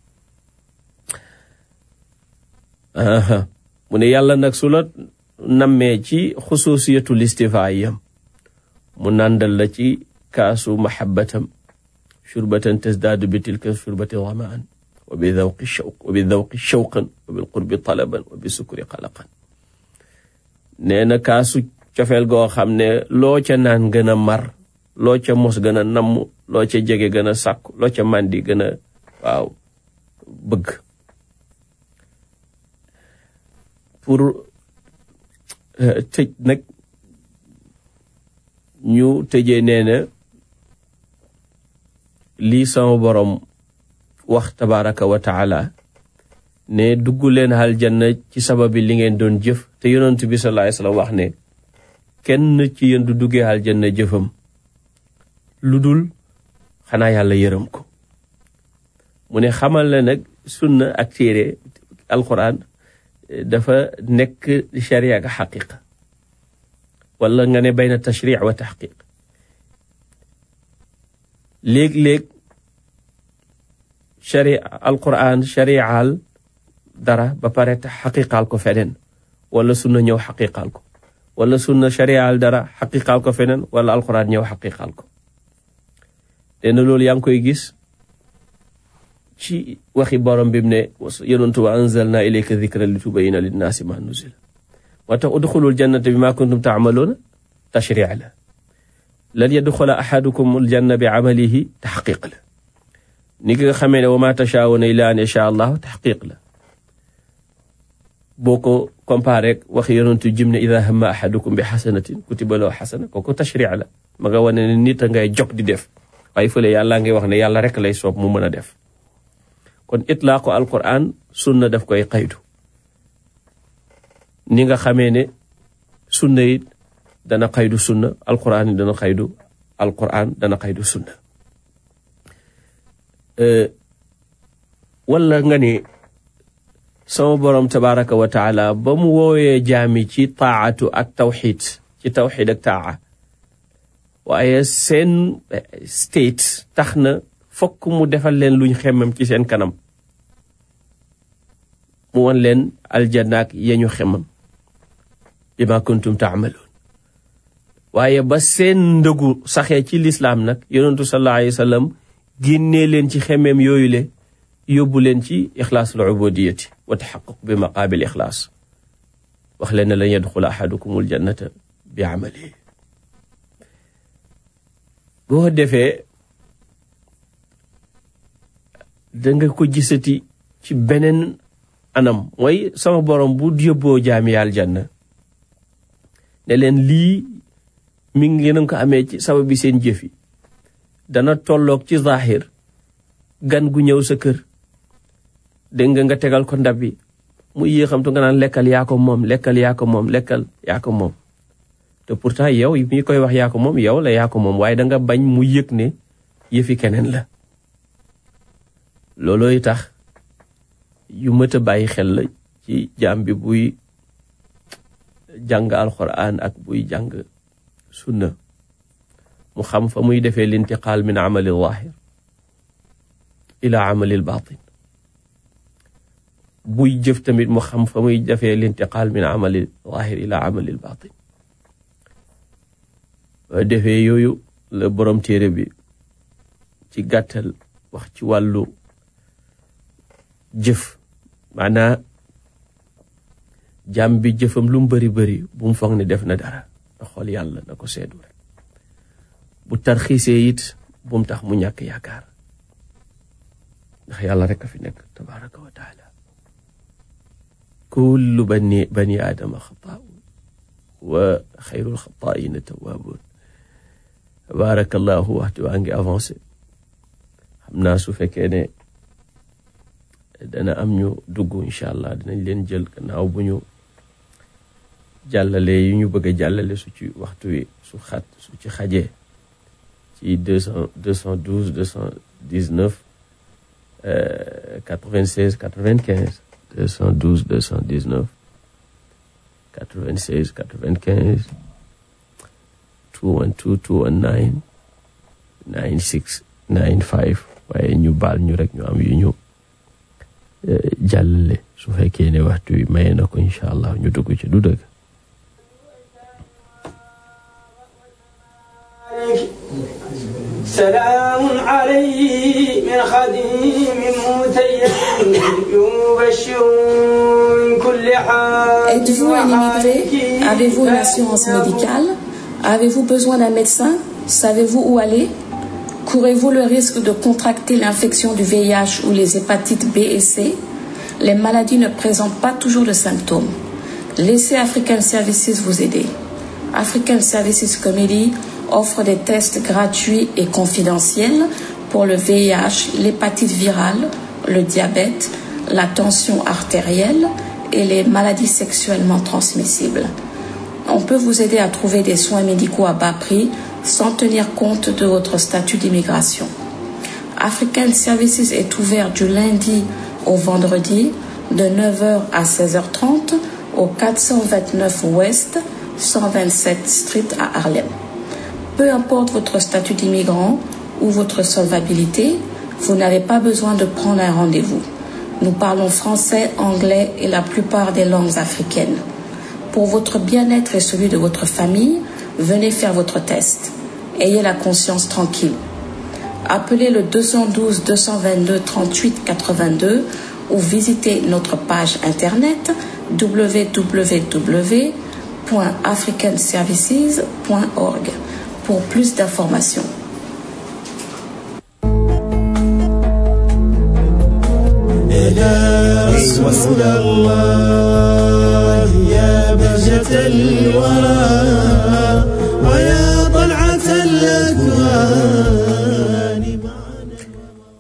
mu ne yàlla nag su la nammee ci xususiyatul istifaayam mu nàndal la ci kaasu mahabbatam shurbatan tasdaadu bi tilka shurbati zamaan wa bi dawqi shawq wa bi dawqi shawqan wa bil qurbi talaban wa bi sukri qalaqan nee na kaasu cofeel goo xam ne loo ca naan gën a mar loo ca mos gën a namm loo ca jege gën a sàkku loo ca màndi gën a waaw bëgg pour tëj nag ñu tëjee nee na lii sama borom wax tabaraka wa taala ne dugg leen aljanna ci sababi li ngeen doon jëf te yonent bi sallallahu alayhi wasallam wax ne kenn ci yéen du duggee aljanna jëfam lu dul xanaa yàlla yërëm ko mu ne xamal la nag sunna ak téere alquran dafa nekk sharia ak xaqiqa wala nga ne bayna tashric wa taxqiq léeg-léeg sharia alquran shariaal dara ba pare te xaqiqaal ko feneen wala sunna ñëw xaqiqaal ko wala sunna shariaal dara xaqiqaal ko feneen wala alquran ñëw xaqiqaal ko dena loolu yaa ngi koy gis ci waxi borom bi mu ne yonentu wa anzalna ilayka dikra li tubayina linnaasi ma nuzila moo tax udxulul jannata bi ma kuntum taamaluuna tashric la lan yadxula ahadukum aljanna bi amalihi taxqiq la ni nga xamee ne wa ma tashaawuna illa an yasha allahu taxqiq la boo ko comparé waxi yonentu jim ne ida hamma ahadukum bi xasanatin kutiba lahu xasana kooku tashric la ma nga wane ne nit a ngay jog di def waaye fële yàlla ngay wax ne yàlla rek lay soob mu mën a def kon itlaaqu alquran sunna daf koy xaydu ni nga xamee ne sunna it dana xaydu sunna alquran it dana xaydu alquran dana xaydu sunna wala nga ni sama borom tabaraka wa taala ba mu woowee jaami ci taatu ak tawxid ci tawxid ak taa waaye seen state tax na fokk mu defal leen luñ xemmam ci seen kanam mu won leen aljannaak yañu xemmam bima kuntum taamaloon waaye ba seen ndëgu saxee ci lislaam nag yonentu sallallahu alayhi wa sallam génnee leen ci xemmeem yooyu le yóbbu leen ci ixlaasul ubudiyati wa taxaquq bi maqaabil ixlaas wax leen ne lan yadxula ahadukumul jannata bi amalihi boo defee danga ko gisati ci beneen anam mooy sama borom bu yóbboo jaami aljanna ne leen lii mi ngi ngeen ko amee ci sababi seen jëf yi dana tolloog ci zahir gan gu ñëw sa kër dégg nga nga tegal ko ndab bi mu yéexamtu nga naan lekkal yaa ko moom lekkal yaa ko moom lekkal yaa ko moom te pourtant yow mi koy wax yaa ko moom yow la yaa ko moom waaye danga bañ mu yëg ne yëfi keneen la loolooy tax yu mët a bàyyi xel la ci jaam bi buy jàng alquran ak buy jàng sunna mu xam fa muy defee lintiqaal min amali zahir ila amali batin buy jëf tamit mu xam fa muy defee lintiqaal min amali zahir ila amali batin defee yooyu la borom téere bi ci gàttal wax ci wàllu jëf maanaa jàmm bi jëfam lu mu bari bari bu mu foog ne def na dara na xool yàlla na ko seedu rek bu tarxiisee it bu mu tax mu ñàkk yaakaar ndax yàlla rek a fi nekk tabaraka wa taala kullu bani bani aadama xataa'un wa xayrul xataa'ina tawaabuun tabarakallahu waxtu waa ngi avancé xam naa su fekkee ne dana am ñu dugg incha allah dinañ leen jël gannaaw bu ñu jàllale yu ñu bëgg a jàllale su ci waxtu wi su xat su ci xajee ci deux cent deux cent douze deux cent dix neuf quatre vingt seize quatre vingt quinze deux cent douze deux cent dix neuf quatre vingt seize quatre vingt quinze two one two two one nine nine six nine five waaye ñu baal ñu rek ñu am yu ñu jàllale su fekkee ne waxtu wi maye na ko incha allah ñu dugg ci du dëgg سلام عليه من خديم متيم يبشر من كل حال Êtes-vous un immigré Avez-vous une assurance médicale Avez-vous besoin d'un médecin Savez-vous où aller Courez-vous le risque de contracter l'infection du VIH ou les hépatites B et C Les maladies ne présentent pas toujours de symptômes. Laissez African Services vous aider. African Services Committee offre des tests gratuits et confidentiels pour le VIH, l'hépatite virale, le diabète, la tension artérielle et les maladies sexuellement transmissibles. On peut vous aider à trouver des soins médicaux à bas prix sans tenir compte de votre statut d'immigration. African Services est ouvert du lundi au vendredi de 9h à 16h30 au 429 Ouest 127 Street à Harlem. Peu importe votre statut d'immigrant ou votre solvabilité, vous n'avez pas besoin de prendre un rendez-vous. Nous parlons français, anglais et la plupart des langues africaines. Pour votre bien-être et celui de votre famille, venez faire votre test. Ayez la conscience tranquille. Appelez le 212 222 38 82 ou visitez notre page internet www.africanservices.org pour plus d'informations. يا رسول الله يا بهجة الورى ويا طلعة الأكوان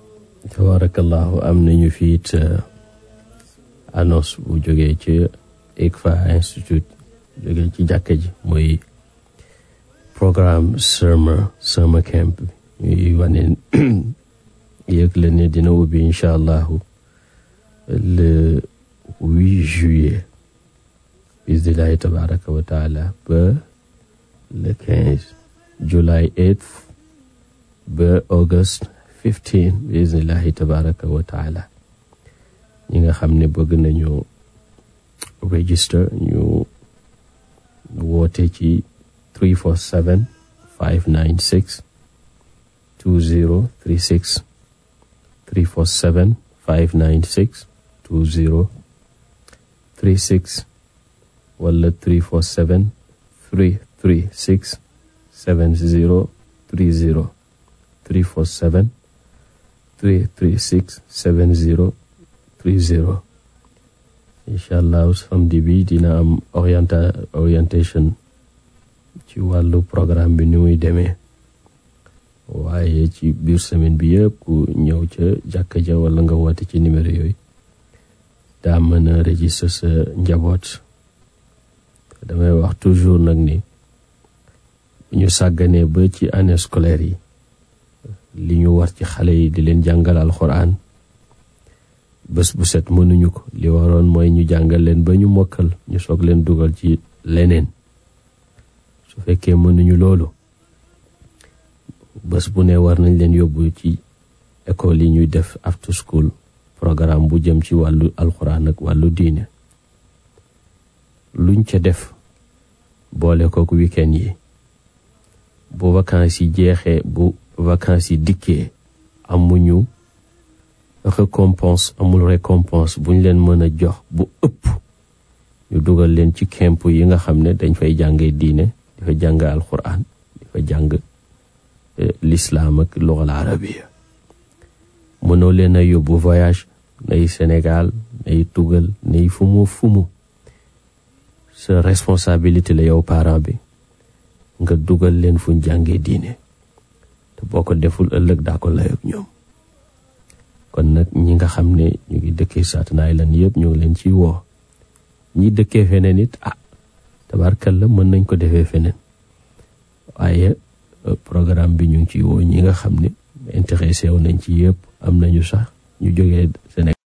tabarakallahu am nañu fiit annonce bu jógee ci ICFA Institute jóge ci jàkka ji mooy programme summer summer camp ñuy wane yëg la ne dina ubbi incha allahu le 8 juillet bismillahi tabaraka wa taala ba le 15 july 8 ba august 15 bismillahi tabaraka wa taala ñi nga xam ne bëgg nañu register ñu woote ci 347 596 2036 347 596 2036 wala 347 336 7030 347 336 7030 incha allah samedi bi dina am orienta orientation ci wàllu programme bi ni muy demee waaye ci biir semaine bi yëpp ku ñëw ca jàkka ja wala nga woote ci numéro yooyu daa mën a register sa njaboot damay wax toujours nag ni ñu sàgganee ba ci année scolaire yi li ñu war ci xale yi di leen jàngal alxuraan bés bu set mënuñu ko li waroon mooy ñu jàngal leen ba ñu mokkal ñu soog leen dugal ci leneen su fekkee mënuñu loolu bés bu ne war nañ leen yóbbu ci école yi ñuy def after school programme bu jëm ci wàllu alxuraan ak wàllu diine luñ ca def boole kook weekend yi bu vacances yi jeexee bu vacances yi dikkee amuñu récompense amul récompense buñ leen mën a jox bu ëpp ñu dugal leen ci camp yi nga xam ne dañ fay jàngee diine di fa jàng alxuraan di fa jàng l'islam ak lugal arabiya mënoo leen a yóbbu voyage nay Sénégal nay tugal nay fumu fumu sa responsabilité la yow parent bi nga dugal leen fuñ jàngee diine te boo ko deful ëllëg daa ko layoog ñoom kon nag ñi nga xam ne ñu ngi dëkkee Staten Island yëpp ñu ngi leen ciy woo ñi dëkkee feneen it ah tabarkalla mën nañ ko defee feneen waaye programme bi ñu ngi ciy woo ñi nga xam ne intéressé wu nañ ci yëpp am nañu sax ñu jógee Sénégal